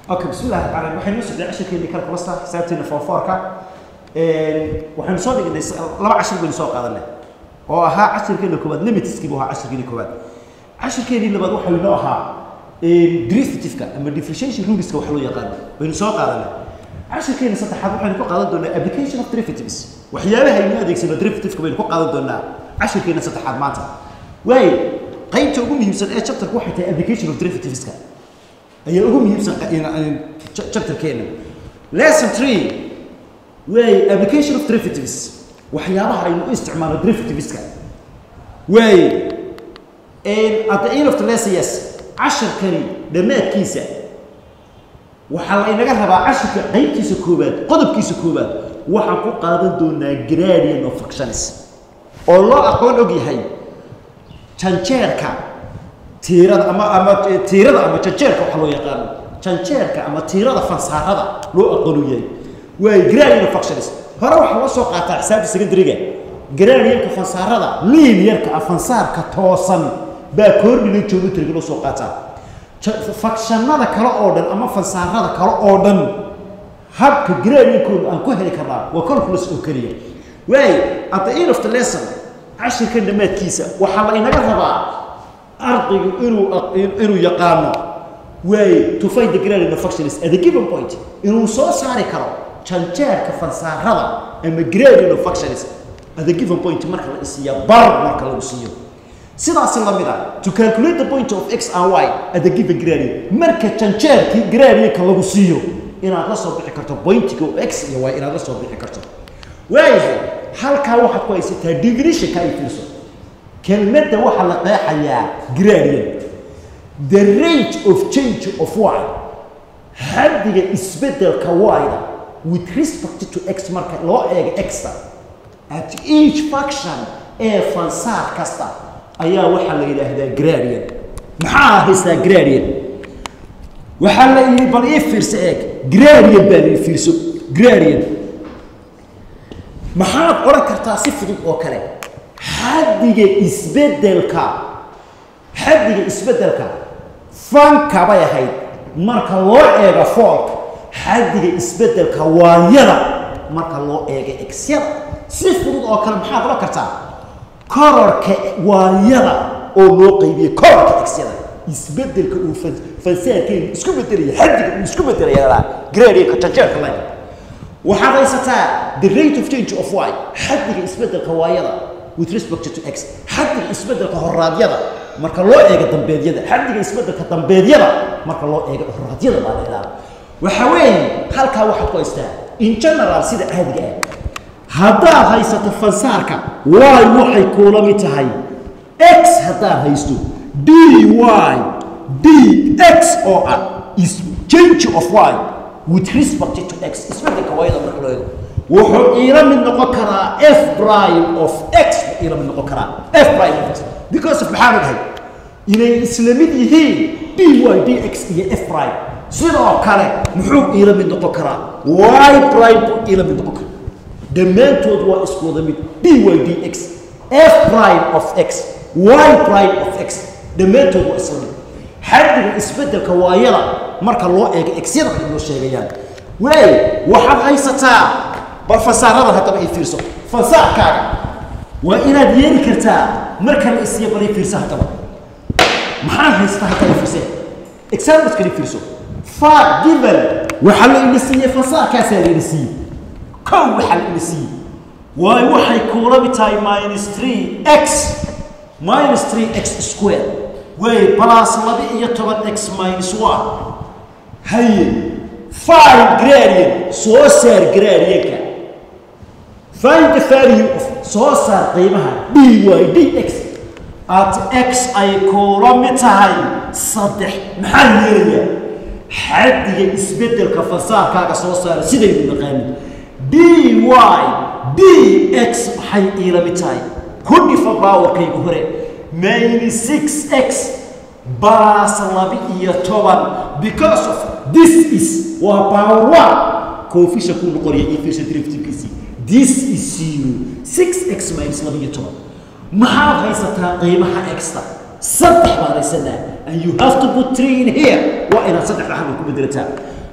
okay bismillahi raxmaan raxiim waxaynu socday cashirkeennii calculasta xisaabteena foorfoorka waxaynu soo dhignay laba cashir baynu soo qaadanay oo ahaa cashirkeena koowaad limitskii buu ahaa cashirkeeni koowaad cashirkeennii labaad waxaa inoo ahaa derivativeka ama differentiation ruleska wax loo yaqaano baynu soo qaadanay cashirkeena saddexaad waxaynu ku qaadan doonaa application of derivatives waxyaabaha aynu adeegsano derivativeka baynu ku qaadan doonaa cashirkeena saddexaad maanta waayo qaybta ugu muhiimsan ee chapterku waxay tahay application of derivativeska ayaa ugu muhiimsan chapterkeena lesson three way application of derivatives waxyaabaha aynu u isticmaalo derivativeska way at the end of the lesson yes casharkani dhammaadkiisa waxaa la inaga rabaa casharka qaybtiisa koowaad qodobkiisa koowaad waxaan ku qaadan doonaa gradient of functions oo loo aqoon og yahay janjeerka tiirada ama ama tiirada ama janjeerka waxa loo yaqaano janjeerka ama tiirada fansaarada loo aqoon yahay waa gradient functions hore waxaa loo soo qaataa xisaabta secondary-ga gradientka fansaarada linearka ah fansaarka toosan baa coordinate geometry loo soo qaataa functionada kale oo dhan ama fansaarada kale oo dhan habka gradientkooda aan ku heli karnaa waa calculus oo keliya waayo at the end of the lesson cashirkan dhammaadkiisa waxaa la inaga rabaa ardaygu inuu inuu yaqaano way to find the gradient of functions at a given point inuu soo saari karo janjeerka fansaarada ama gradient of functions at a given point marka la isiiya bar marka lagu siiyo sidaasi la mid ah to calculate the point of x and y at the given gradient marka janjeerkii gradientka lagu siiyo inaad la soo bixi karto pointiga oo x iyo y inaad la soo bixi karto waayahay halkaa waxaad ku haysataa definitionka ay fiirso kelmadda waxaa la qeexayaa gradient the rate of change of y xaddiga isbeddelka y-da with respect to x marka loo eego x-ta at each function ee fansaar kasta ayaa waxaa la yidhaahdaa gradient maxaa haystaa gradient waxaa la yidhi bal ii fiirso eeg gradient baa la ii fiirso gradient maxaad odhan kartaa si fudud oo kale xaddiga isbeddelka xaddiga isbeddelka fanka bay ahayd marka loo eego foolka xaddiga isbeddelka waayada marka loo eego exyada si fudud oo kale maxaad odhan kartaa kororka waayada oo loo qaybiyey kororka exyada isbeddelka uu fansaarkeenu isku bedelaya xaddiga uu isku bedelaya gradientka janjeerka line waxaad haysataa the rate of change of y xaddiga isbeddelka waayada with respect to x xaddiga isbeddelka horaadyada marka loo eego dambeedyada xaddiga isbeddelka dambeedyada marka loo eego horaadyada baa leedaa waxa weeye halkaa waxaad ku haystaa in general sida caadiga ah haddaad haysato fansaarka y waxay kuula mid tahay x haddaad haysto d y d x oo ah is change of y with respect to x isbeddelka waayada marka loo eego wuxuu iila mid noqon karaa f prime of x buu iila mid noqon karaa f prime of x because of maxaa ogahay inay isla mid yihiin d y d x iyo f prime sidoo kale muxuu iila mid noqon karaa y prime buu iila mid noqon karaa dhammaantood waa isku wada mid d y d x f prime of x y prime of x dhammaantood waa isla mid xaddiga isbeddelka waayada marka loo eego exyada ay noo sheegayaan waay waxaad haysataa bal fansaarada haddaba ay fiirso fansaarkaaga waa inaad yeeli kartaa marka la isiiyo bal ay fiirso haddaba maxaad haysataa haddaba fiirse examples kale fiirso far given waxaa la ina siiyey fansaarkaasaa la ina siiyey kow waxaa la ina siiyey waayo waxay kuula mid tahay minus three x minus three x square way plus laba iyo toban x minus one haye find gradient soo saar gradientka find the value of soo saar qiimaha d y d x at x ay kuula mid tahay saddex maxaa yeelayaa xaddiga isbeddelka fasaarkaaga soo saara sidaynu naqaanin d y d x maxay iila mid tahay ku dhifa baawarkayga hore minus six x baas laba iyo toban because of this is waa power one coefficient kuu noqonaya iyo fisha derivative-kiisii this is zero six x minus laba iyo toban maxaad haysataa qiimaha extra saddex baad haysanaa and you have to put three in here waa inaad saddexda halka ku bedelataa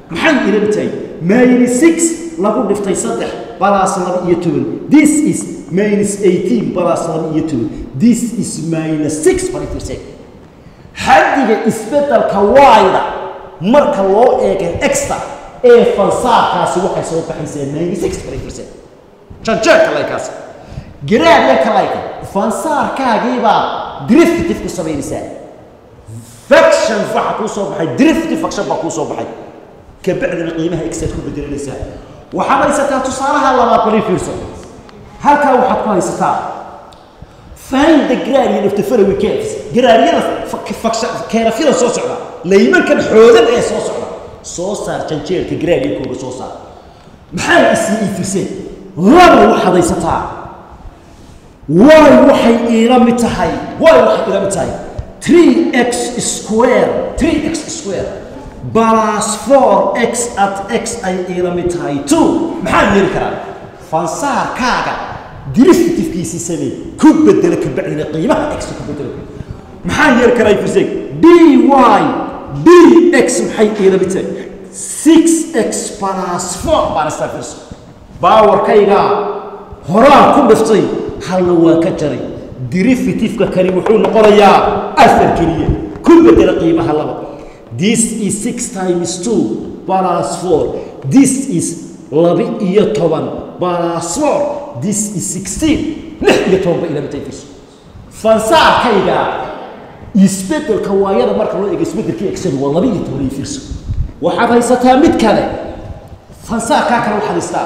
maxay ila mid tahay minus six lagu dhiftay saddex balaas laba iyo toban this is minus eighteen balaas laba iyo toban this is minus six bal fiirse xaddiga isbeddelka y-da marka loo eega extra ee fansaarkaasi waxay soo baxaysaa ninety six bal fiirse janjeerka laykaasi garaadyanka layka fansaarkaagiibaa derivative ku samaynaysaa faction waxa kuu soo baxay derivative faction baa kuu soo baxay kabacdina qiimaha exaad ku bedelanaysaa waxaad haysataa tusaalaha labaad bali fiirso halkaa waxaad ku haysataa find the gradient of the following curves gradiyada keerafyada soo socda laymankan xoodan ee soo socda soo saar janjeerka gradientkooga soo saar maxay isii iifiseen laba waxaad haysataa way waxay iila mid tahay way waxay iila mid tahay 3x square 3x square plus 4x at x ay iila mid tahay 2 maxaan yeeli karaa fansaarkaaga derivativkiisii samee ku bedela ka bacdina qiimaha x ku bedela maxaan yeeli karaa firseg dy dx maxay iila mid tahay 6x plus 4 baan istaa firso baawarkayga horaan ku dhiftay halna waa ka jaray derivativeka kani wuxuu noqonayaa afar keliya ku bedela qiimaha laba this is six times two plus four this is laba iyo toban plus four this is sixteen lix iyo toban ba ilaa mitay fiirso fansaarkayga isbedelka waayada marka loo eego isbedelkii exel waa laba iyo toban iyo fiirso waxaad haysataa mid kale fansaarkaa kale waxaad haystaa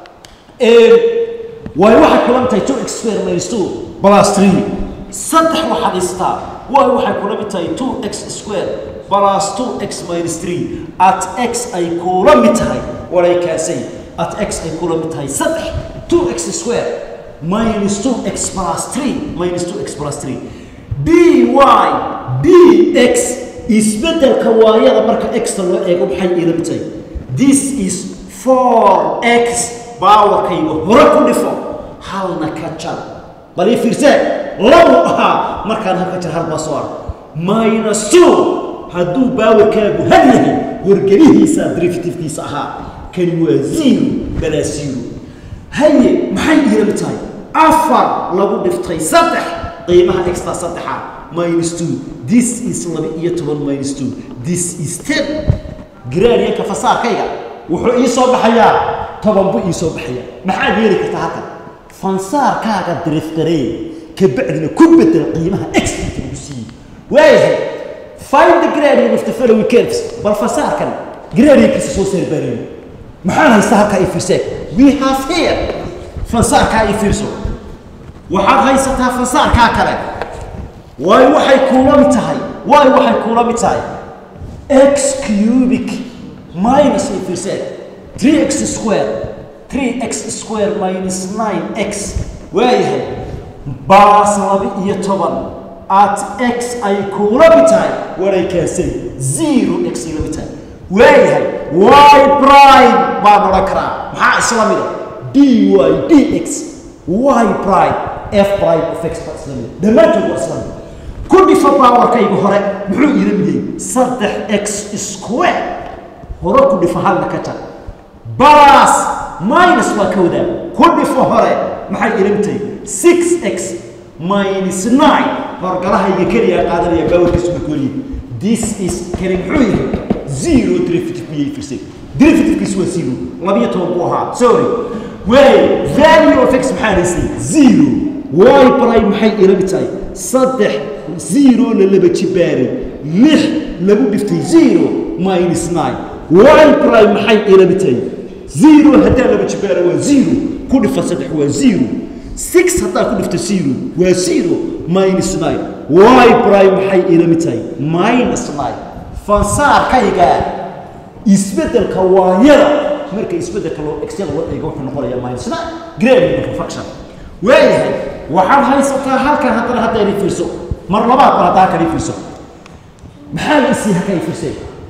waayo waxay kulan tahay two x square minus two plus three saddex waxaad haystaa waayo waxay kula mid tahay two x square plus two x minus three at x ay kula mid tahay waray kaasay at x ay kula mid tahay saddex two x square minus two x plus three minus two x plus three dy dx isbedelka waayada marka x-ta loo eego maxay iila mid tahay this is four x baawarkayga hore ku dhifo halna ka jar bal ii fiirsee labu ahaa markaan halka jar hal baa soo ar minus two hadduu baawarkaagu had yahay wargelihiisa derivativkiisa ahaa kani waa zero balaa zero haye maxay iila mid tahay afar lagu dhiftay saddex qiimaha extra saddexa minus two this is laba iyo toban minus two this is ten garaadiyanka fasaarkayga wuxuu ii soo baxayaa toban buu ii soo baxaya maxaad yeeli kartaa halkan fansaarkaaga dirifgaree ka bacdina ku bedel qiimaha extra lagu siiyey waayahay find the gradient of the following curves bal fasaarkan gradientkiisa soo saar baariyo maxaan haystaa halkaa ii fiirsee we have here fansaarkaa ii fiirso waxaad haysataa fansaarkaa kale waayo waxay kuula mid tahay waayo waxay kuula mid tahay x cubic minus ii fiirsee 3x square 3x square minus 9x waayahay baas laba iyo toban at x ay kuula mid tahay waray kaasay zero x ay la mid tahay waayahay y prime baan odhan karaa maxaa isla mida dy dx y prime f prime of x baa isla mida dhammaantood waa isla mida ku dhifa baawarkayga hore muxuu iila mid yahay saddex x square hore ku dhifa halna ka jar balas minus waa ka wadaa ku dhifo hore maxay ila mid tahay six x minus nine horgalahayga keliyaa qaadanaya baawarkiisu markuu leeyahay this is kani muxuu yahay zero derivative miyay firsay derivativkiisu waa zero labiyo toban buu ahaa sorry waay value of x maxaa haysay zero y prime maxay ila mid tahay saddex zero la laba jibaaray lix lagu dhiftay zero minus nine y prime maxay ila mid tahay zero haddaa laba jibaara waa zero ku dhifa saddex waa zero six haddaa ku dhifta zero waa zero minus nine y prime maxay ila mid tahay minus nine fansaarkayga isbedelka waayada marka isbedelka loo exyada loo eego wuxuu noqonayaa minus nine gradient of function waayahay waxaad haysataa halkan haddana hadda inay fiirso mar labaad ba haddaa halkan ii fiirso maxaa la isii halkan ii fiirsay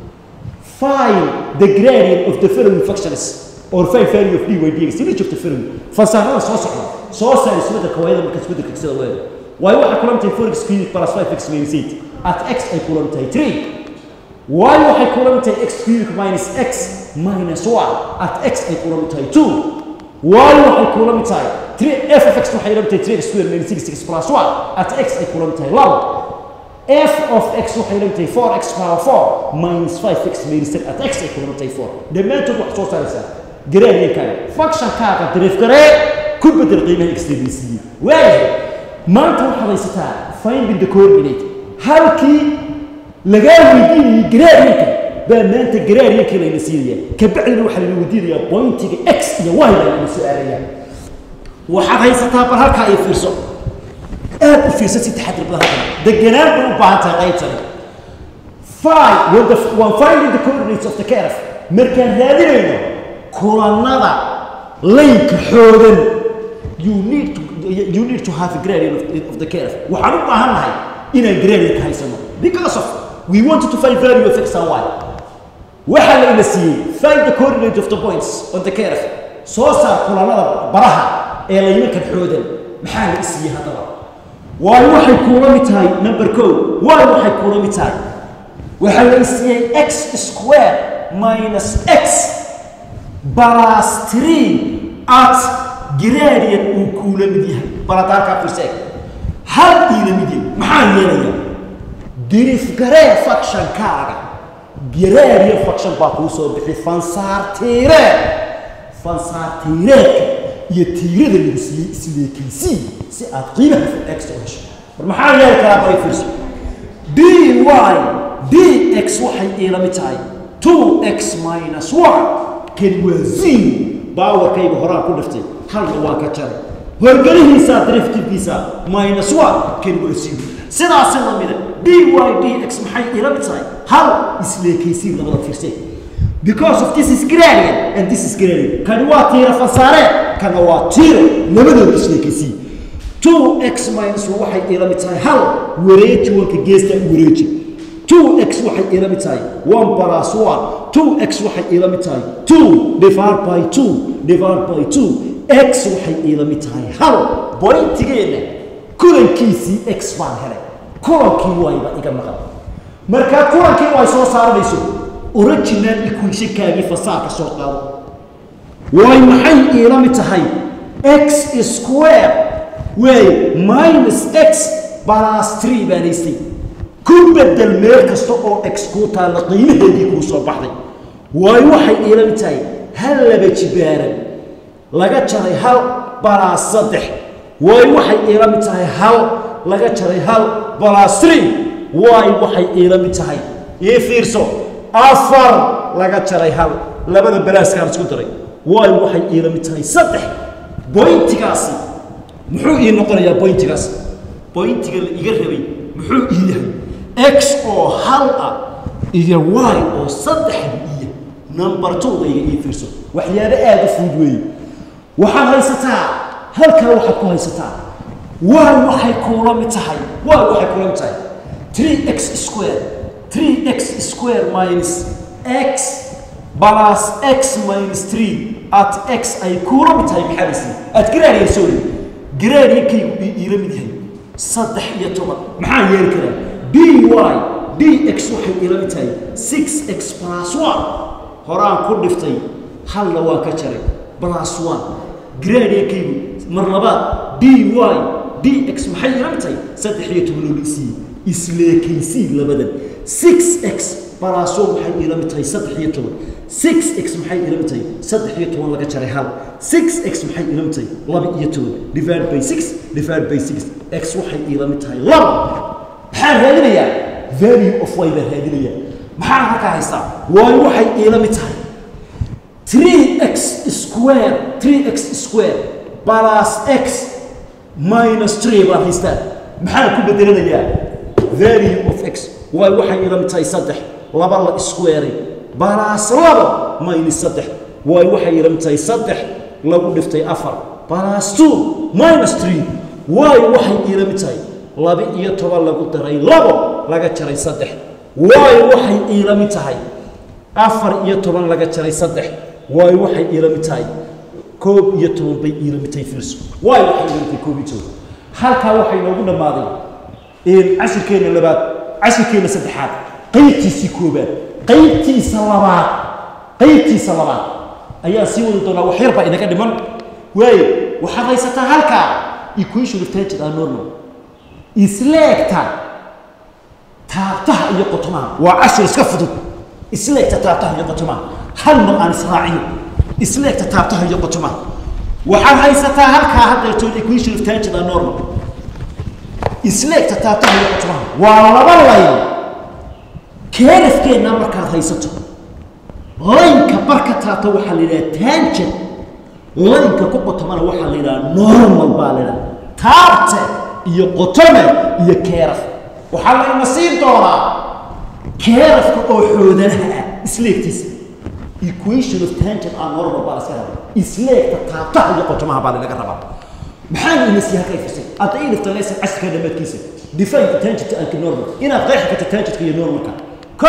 find the gradient of the following functions or find value of dy dx in each of the following fansaarada soo socda soo saar isbedelka waayada marka isbedelka exyada loo eego waayo waxaa kulan tahay 4x cubic plus 5x minus 8 at x ay kulan tahay 3 y waxay kula mid tahay x cubic minus x minus y at x ay kula mid tahay 2 y waxay kula mid tahay 3 f of x waxay la mid tahay 3x square minus 6x plus y at x ay kula mid tahay labo f of x waxay la mid tahay 4x power 4 minus 5x minus 10 at x ay kula mid tahay 4 dhammaantood wax soo saaraysaa garaadiyankaaga functionkaaga dariif garee ku bedel qiimaha x dbc waayahay maanta waxaad haysataa finding the coordinate halkii lagaa weydiinayay garaadiyanka baa maanta garaadiyankii layna siinaya kabacdina waxaa layna weydiinayaa pointiga x iyo y baa layna su-aalayaa waxaad haysataa bal halkaa ay fiirso aad u fiirsan si taxadir badan halkan deganaan bay u baahan tahay qaybtani five when the when finding the coordinates of the curve markaan raadinayno kulanada laynka xoogan you need to you need to have a gradient of, of the curve waxaan u baahan nahay inaan gradient haysano because of we wanted to find value of x and y waxaa layna siiyey find the coordinate of the points on the curve soo saar kulanada baraha ee laymankan xoogan maxaa la isiiyey haddaba waayo waxay kuula mid tahay number co waayo waxay kuula mid tahay waxaa la isiiyey x square minus x plus 3 at gradient uu kuula mid yahay baladaarkaa fiirseeg hal iila mid yahay maxaa yeelaya dirifgaree factionkaaga gradient faction baa kuu soo bixi fansaartiireed fansaartiireedka iyo tiirada lagu siiyey isleekiisii si aad qiimaha x u hesho war maxaa yeeli karaa bay fiirso dy dx waxay iila mid tahay 2x minus 1 kani waa zero baawarkayga horaan ku dhiftay halna waa ka jaray horgelihiisaa driftifkiisa minus 1 kani waa zero sidaasi lamida dy dx maxay iila mid tahay hal isleekaysiin labada fiirsay because of this is gradient and this is gradient kani waa tiira fasaareen kana waa tiiro labadooda isleekaysiin 2x minus 1 waxay iila mid tahay hal wareeji wanka geesta wareeji 2x waxay iila mid tahay 1 plus 1 2x waxay iila mid tahay 2 divided by 2 divided by 2 x waxay iila mid tahay hal bointigeena kulankiisii x baan helay kulankii wayba iga maqan markaa kulankii way soo saaranayso original equationkaagii fasaarka soo qaado way maxay iila mid tahay x square way minus x plus 3 baan haystay ku bedel meel kasta oo x kuu taalla qiimaheedii kuu soo baxday waayo waxay iila mid tahay hal laba jibaaran laga jaray hal balaas saddex waayo waxay iila mid tahay hal laga jaray hal balaas three waayo waxay iila mid tahay ii fiirso afar laga jaray hal labada balaaskaan isku daray waayo waxay iila mid tahay saddex bointigaasi muxuu ii noqonayaa bointigaas bointiga la iga rabay muxuu ii yahay x oo hal ah iyo y oo saddexda iyo number two-da iga ii fiirso waxyaabo aada u fudud weeye waxaad haysataa halkaa waxaad ku haysataa y waxay kuula mid tahay y waxay kuula mid tahay 3x square 3x square minus x plus x minus 3 at x ay kuula mid tahay maxaa laysiiye aad garaariya sorry garaariyakaygu iila mid yahay saddex iyo toban maxaa yeeli karaa dy dx waxay iila mid tahay 6x plus 1 horaan ku dhiftay halna waan ka jaray plus 1 garaariyakaygu mar labaad dy dx maxay iila mid tahay saddex iyo toban oo lisiiye isleekaysii labadan 6x plus 1 waxay iila mid tahay saddex iyo toban 6x maxay ila mid tahay saddex iyo toban laga jaray hal 6x maxay ila mid tahay laba iyo toban divided by 6 divided by 6 x waxay ila mid tahay laba maxaa raadinayaa value of y baa raadinayaa maxaa halkaa haystaa waayo waxay ila mid tahay 3x square 3x square plus x minus 3 baan haystaa maxaa ku bedelanayaa value of x waayo waxay ila mid tahay saddex laba la square balaas laba minus saddex waayo waxay iila mid tahay saddex lagu dhiftay afar balaas two minus three waayo waxay iila mid tahay laba iyo toban lagu daray labo laga jaray saddex waayo waxay iila mid tahay afar iyo toban laga jaray saddex waayo waxay iila mid tahay koob iyo toban bay iila mid tahay fiirso waayo waxay iila mid tahay koob iyo toban halkaa waxay noogu dhammaaday cashirkeenna labaad cashirkeenna saddexaad qaybtiisii koobaad qaybtiisa labaad qaybtiisa labaad ayaan sii wadi doonaa wax yar baa inaga dhiman waayo waxaad haysataa halkaa equation of tangent and normal isleegta taabtaha iyo qotomaha waa cashir iska fudud isleegta taabtaha iyo qotomaha hal mar aan israaciyo isleegta taabtaha iyo qotomaha waxaad haysataa halkaa haddeertoon equation of tangent and normal isleegta taabtaha iyo qotomaha waa laba layn keerafkeenna markaad haysato laynka barka taabta waxaa la yidhaha tangent laynka ku qotomana waxaa la yidhaha normal baa la yidhaha taabte iyo qotome iyo keeraf waxaa layna siin doonaa keerafka oo xoodanaha ah isleegtiisa equation of tangent and normal baa laska rabaa isleegta taabtaha iyo qotomaha baa lanaga rabaa maxaan ina sii halka ifisay hadda ii dhifta leysan casirka dhammaadkiisa define the tangent and normal inaad qeexi karto tangentka iyo normalka ko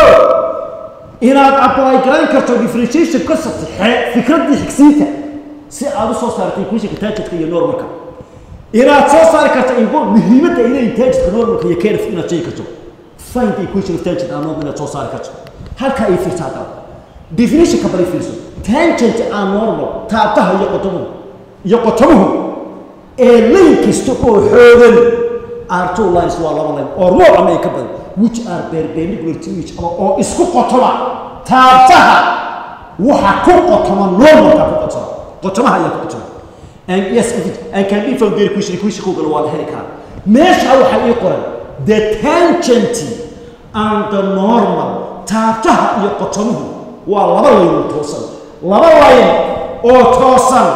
inaad apply garan karto differentiation concept fikraddii xigsiinta si aad u soo saartay equationka tangentka iyo normalka inaad soo saari karto inbo muhiimadda ay leeyihin tangentka normalka iyo kerif inaad sheegi karto find the equation of tangent and normal inaad soo saari karto halka ay fiirsa hadda definitionka bari fiirso tangent and normal taabtaha iyo qotomuhu iyo qotomuhu ee layn kasta oo xoogan are two lines waa laba line or more ama ay ka badan which are perpendicular to each other oo isku qotoma taabtaha waxa ku qotoma normalka ku qotoma qotomaha ayaa ku qotoma and yes if it and can be found there equation equation kugala waa la heli karaa meesha waxaa ii qoran the tangent and the normal taabtaha iyo qotomuhu waa laba layn oo toosan laba layn oo toosan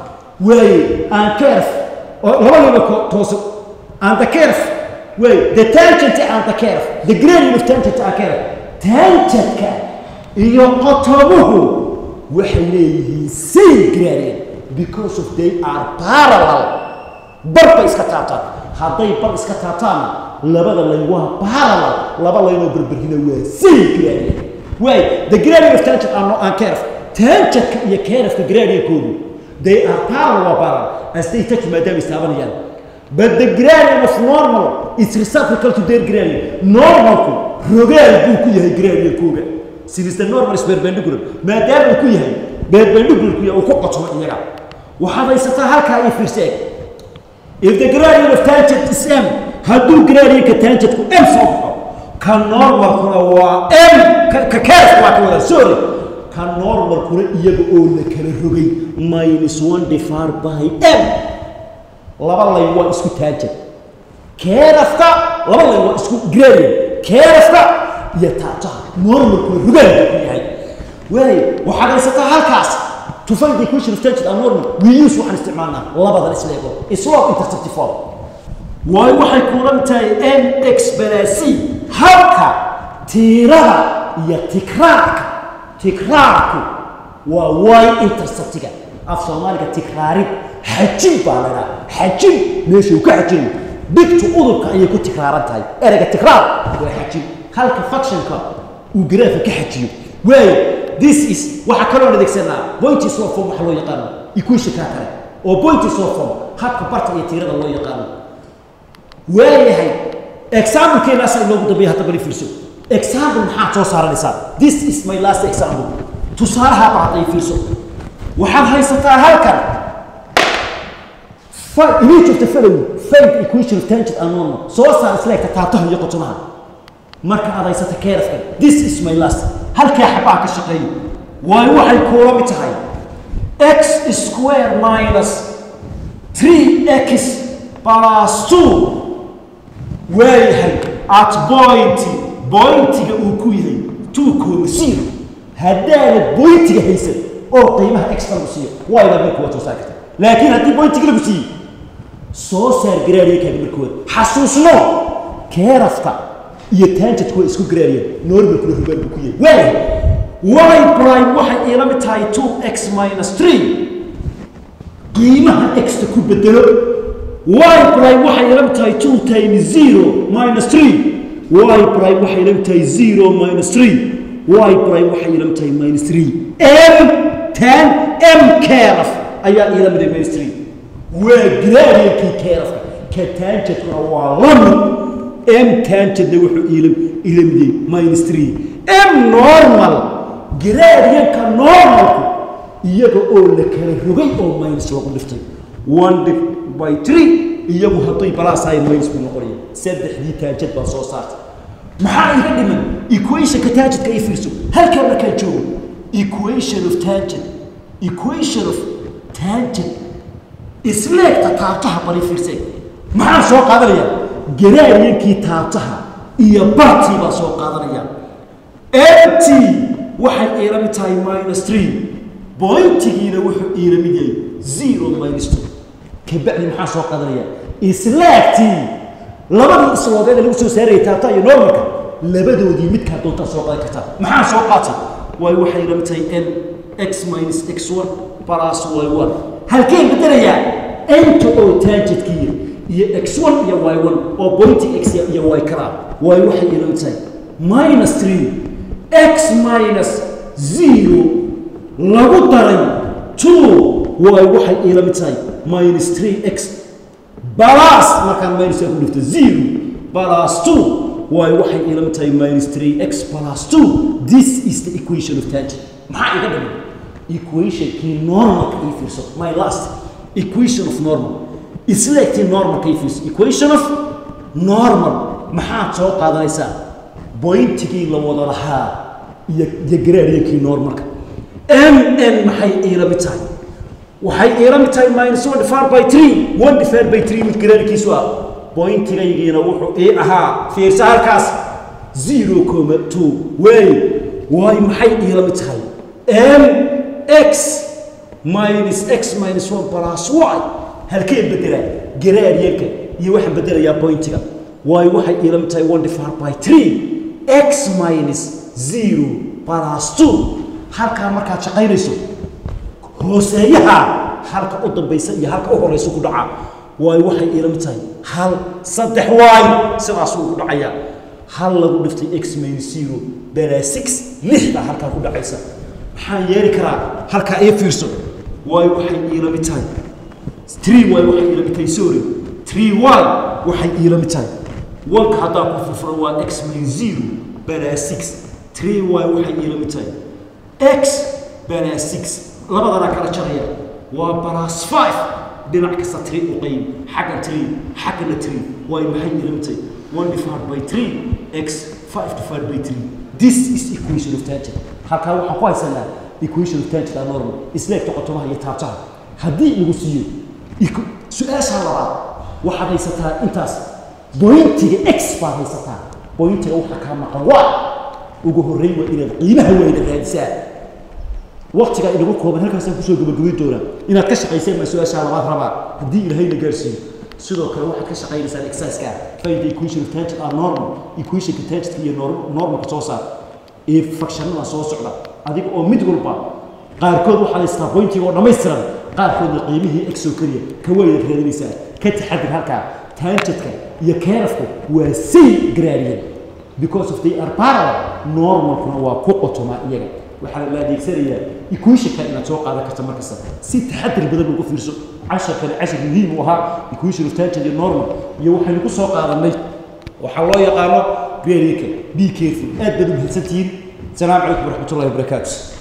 waaye aan kerf laba layn oo toosan and the curve way the tangent and the curve the gradient of tangent and curve tangentka iyo qotomuhu waxay leeyihiin same gradient because of they are parallel bar bay iska taabtaan hadday bar iska taabtaanna labada layn waa parallel laba laynoo berberhina waa same gradient way the gradient of tangent and, and curve tangentka iyo curveka gradientkoodu they are parallel waa parallel as they touch maadaama istaabanayaan But the gradient of normal is reciprocal to their gradient. Normalku rogaal buu ku yahay gradient kooga. Since the normal is perpendicular, maadaama uu ku yahay perpendicular ku yahay uu ku qotomo iyaga. Waxaad haysataa halkaa iyo fiirseeg. If the gradient of tangent is m, hadduu gradientka tangentku m soo baxo, ka normalkuna waa m, ka curve waa ka wada sorry. Ka normalkuna iyaga oo la kala rogay minus one divided by m. laba layn waa isku taajir keerafka laba layn waa isku gradient keerafka iyo taabtaha normalkuna rugaal buu ku yahay waay waxaad haysataa halkaas to find the equation of tangent and normal we use waxaan isticmaalnaa labadan isleego slope interceptive form waayo waxay kulan tahay mx balasi halka tiirada iyo tikraarka tikraarku waa y interceptiga af soomaaliga tikraarid xajin baa la dhaha xajin meesha uu ka xajinayo dhigtu udubka ayay ku tikraaran tahay ereyga tikraar waa xajin halka factionka uu garaafa ka xajiyo waayo this is waxaa kaloo adeegsanaa pointy slope form waxa loo yaqaano equation kaa kale oo pointy slope form habka barta iyo tiirada loo yaqaano waayahay example-keenaasa inoogu dambeeya hadda bali fiirso example maxaad soo saaranaysaa this is my last example tusaalaha ba hadday fiirso waxaad haysataa halkan image of the following find the equation of tangent and normal soo saar isleegta taabtaha iyo qotomaha marka aad haysata keerafkan this is my last halkaa xabaa ka shaqeeyo waayo waxay kuula mid tahay x square minus 3x plus 2 waayahay at point bointiga uu ku yahay 2 kooba zero haddaanad bointiga haysan oo qiimaha x lagu siiyo waa inaad marka waad soo saari karta laakiin haddii bointiga lagu siiyo soo saar garaariyakaaga markooda xasuusno keerafta iyo taanjadku waa isku garaariyeen normalkuna rugaan buu ku yahay waayahay y prime waxay iila mid tahay 2x minus 3 qiimaha x-ta ku bedelo y prime waxay ila tahay 2 times 0 minus 3 y prime waxay ila tahay 0 minus 3 y prime waxay ila tahay minus 3 m 10 m keraf ayaa ila mid minus 3 waa gradient keraf ka tangent waa lamid m tangentna wuxuu iila iilamidiyey minus 3 m normal gradient-ka normalku iyaga oo la kala rogay oo minus lagu dhiftay one dif by three iyagu hadday balaasahay minus buu noqonaya saddexdii taajad baa soo saartay maxaa iga dhiman equationka taajadka ay fiirso halkaa markaa joogo equation of tangent equation of tangent isleegta taabtaha bari fiirsay maxaa soo qaadanaya garaariyankii taabtaha iyo bartii baa soo qaadanaya mt waxay iila mid tahay minus three bointigiina wuxuu iila mid yahay zero minus two kabacdi maxaa soo qaadanaya islaagtii labadii isloodeed ee lagu soo saarayay taabta iyo normalka labadoodii midkaa doontaa soo qaadan kartaa maxaa soo qaatay waayo waxay iila mid tahay n x minus x one plus y one halkeen bedelayaa enta oo taanjadkiiya iyo x one iyo y one oo bointi x iyo y kala waayo waxay iila mid tahay minus three x minus zero lagu daray two waayo waxay iila mid tahay minus three x balas markaan minus ku dhifto zero balas two waayo waxay iila mid tahay minus three x balas two this is the equation of tangent maxaa iga dhiman equationkii normalka ii fiirso my last equation of normal isleegtii normalka ii fiirso equation of normal maxaad soo qaadanaysaa bointigii la wada lahaa iyo iyo garaariyankii normalka m n maxay iila mid tahay waxay iila mid tahay minus one divided by three one divided by three mid garaarkiisu ah bointigaygiina wuxuu ii ahaa fiirsa halkaas zero comma two way waayo maxay iila mid tahay m x minus x minus one plus y halkee bedelaa garaariyanka iyo waxaan bedelayaa bointiga waayo waxay iila mid tahay one divided by three x minus zero plus two halkaa markaad shaqaynayso hooseeyaha halka u dambaysa iyo halka u horeysa ku dhaca waayo waxay iila mid tahay hal saddex waayo sidaasuu ku dhacayaa hal lagu dhiftay x minus zero balaa six lix baa halkaa ku dhacaysa maxaan yeeli karaa halkaa ii fiirso waayo waxay iila mid tahay three waayo waxay iila mid tahay sorry three y waxay iila mid tahay wanka haddaa ku furfuran waa x minus zero balaa six three y waxay iila mid tahay x balaa six labadanaa kala jaraya waa balas five dhinac kasta three u qayb xagga three xaggana three waayo maxay iila mid tahay one divided by three x five divided by three this is equation of tangent halkaa waxaan ku haysanaa equation of tangent are normal isleegta qotomaha iyo taabtaha haddii lagu siiyo su-aasha labaad waxaad haysataa intaas bointiga x baad haysataa bointiga waxa kaa maqan waa ugu horreyn waa inaad qiimaha weyna raadisaa waktigaa inagu kooban halkaasaan kusoo gabagabayn doonaa inaad ka shaqayseen baa su-aashaa labaad rabaa haddii ilaahayna gaarsiiyo sidoo kale waxaad ka shaqaynaysaan exerciska find the equation of tangent are normal equationka tangentka iyo normalka soo saar ee fakshanada soo socda adiga oo mid walba qaarkood waxaad haystaa bointiga oo dhammaystiran qaarkoodna qiimihii x oo keliya ka weynaad raadinaysaa ka taxadir halkaa tangentka iyo keerafku waa same gradient because of they are parallel normalkuna waa ku qotomaa iyaga waxaa la adeegsanayaa equationka inaad soo qaadan karta markasta si taxadir badan ugu fiirso casharkani cashar muhiim u ahaa equation of tangent iyo normal iyo waxaynu ku soo qaadanay waxaa loo yaqaano gradient be careful aad baad u mahadsantihiin السلام عليكم ورحمه الله وبركاته